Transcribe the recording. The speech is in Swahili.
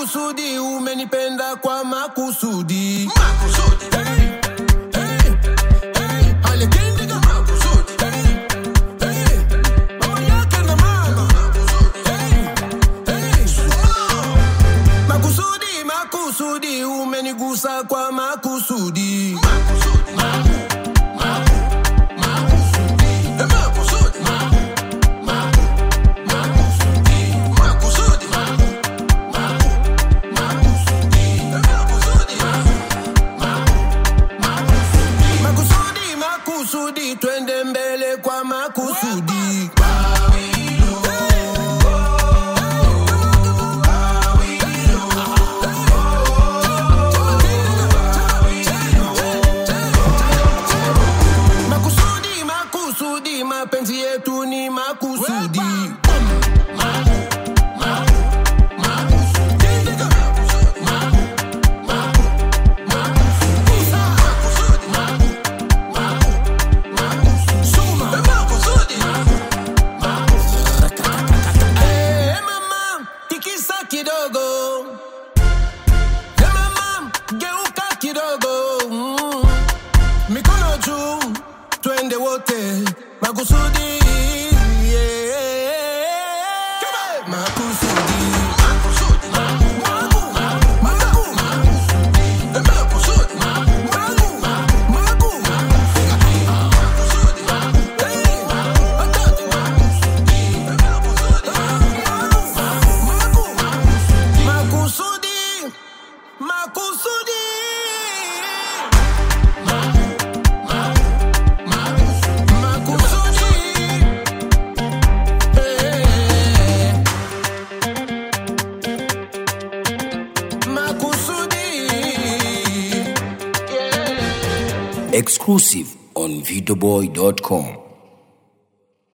makusudi, umenipenda kwa makusudi. Makusudi. Hey, hey, hey, alikindiga makusudi. Hey, hey, mama yake na mama. Hey, hey, makusudi, makusudi, umenigusa kwa makusudi. Makusudi. Maku. Maku. Makusudi. Eh, makusudi. Maku. Maku. Makusudi. Makusudi. Maku. Maku. Makusudi. Eh, makusudi. Maku. Maku. Makusudi. Makusudi, makusudi, twende mbele kwa makusudi. Makusudi, makusudi, mapenzi yetu ni makusudi. Eh, mama, tikisa kidogo. Eh, mama, geuka kidogo. Mm. Mikono juu, twende wote. Makusudi. yeah. Makusudi. Maku, maku, maku. Maku, hey, watatu. Makusudi, makusudi. Makusudi. Eh. Makusudi. Yeah. Exclusive on videoboy.com.